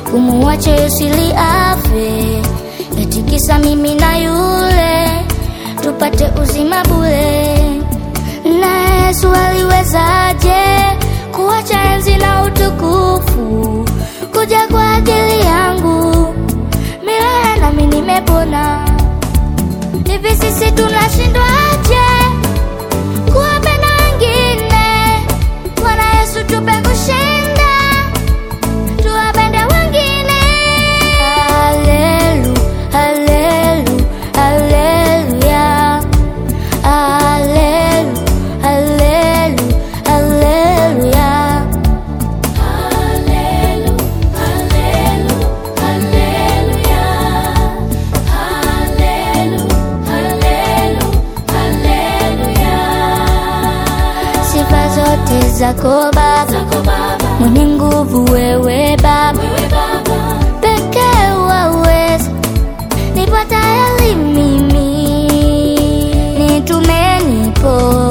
kumuacha Yosili afe, eti kisa mimi na yule tupate uzima bure. Na Yesu aliwezaje kuacha enzi na utukufu kuja kwa ajili yangu milele, nami nimepona. Hivi sisi tunashindwaje kuwapenda wengine? Bwana Yesu tupe kushinda, tuwapende wengine. Hallelu, hallelu, haleluya. Hallelu, hallelu, haleluya. Sifa zote zako Baba, mwenye nguvu wewe Baba, pekee waweza nipata elimu mimi, nitume nipo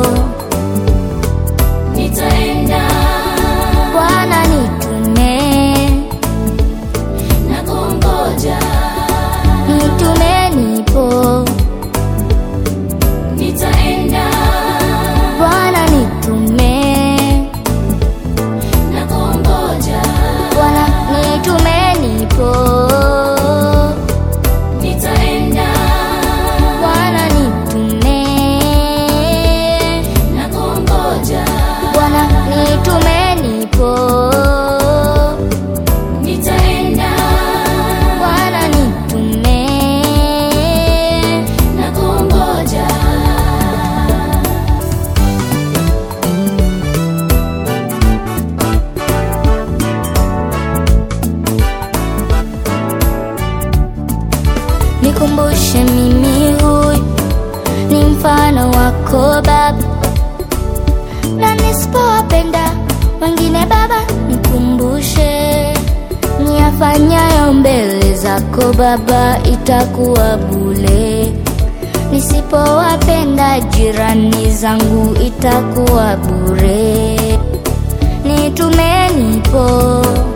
Nitaenda Bwana, nitume na kungoja, nitume nipo nitaenda Bwana, nitume na kungoja, Bwana, nitume nipo nitaenda Bwana, nitume na kungoja, Bwana, nitume nipo nitaenda Bwana, nitume na kungoja. Nikumbushe mimi huyu ni mfano wako Baba, na nisipowapenda wengine Baba, nikumbushe niyafanyayo mbele zako Baba, itakuwa bule. Nisipowapenda jirani zangu itakuwa bure. Nitume nipo